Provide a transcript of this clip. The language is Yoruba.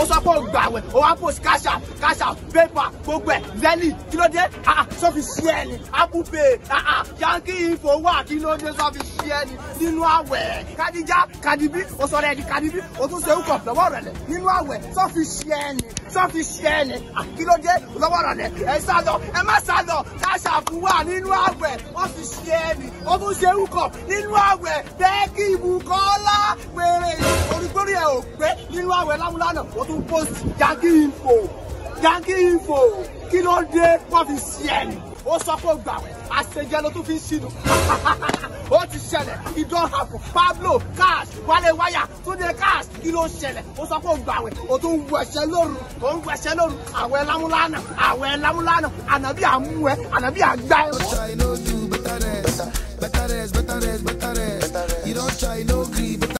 sọ pé o gbàwẹ̀ o wá post cash out cash out paper gbogbo ẹ̀ zeli kí ló dé ah ah sọ fi ṣí ẹ ni apple pay ah ah yankee info wà kí ló dé sọ fi ṣí ẹ ni nínú àwẹ̀ kadija kadibi o sọ rẹ di kadibi o tún ṣe ń kọ̀ lọ́wọ́ rẹ̀ lẹ̀ nínú àwẹ̀ sọ fi ṣí ẹ ni sọ fi ṣí ẹ ni ah kí ló dé lọ́wọ́ rẹ̀ lẹ̀ ẹ sá lọ ẹ má sá lọ cash out wà nínú àwẹ̀ wọ́n fi ṣí ẹ ni o tún ṣe ń kọ̀ nínú àwẹ̀ bẹ́ẹ̀ kí ibùkọ́lá péré orígbórí ẹ̀ ò pé nínú àwẹ̀ lámúlánà o tún post yankee info yankee info kí ló dé wọ́n fi ṣí ẹ ni ó sọ pé ó gbàwẹ̀ àṣejẹ ló tún fi ń ṣìnà ó ti ṣẹlẹ̀ ìdán àpò pablo cash wálé wáyà túnde cash kí ló ṣẹlẹ̀ ó sọ pé ó gbàwẹ̀ ó tún ń wẹ̀ṣẹ̀ lóru ó ń wẹ̀ṣẹ̀ lóru àwẹ̀ lámúlánà àwẹ̀ lámúlánà ànàbí àmú ẹ ànàbí àgbá ẹ. try no do better rest. Better rest, better rest, better rest. You don't try no gree, better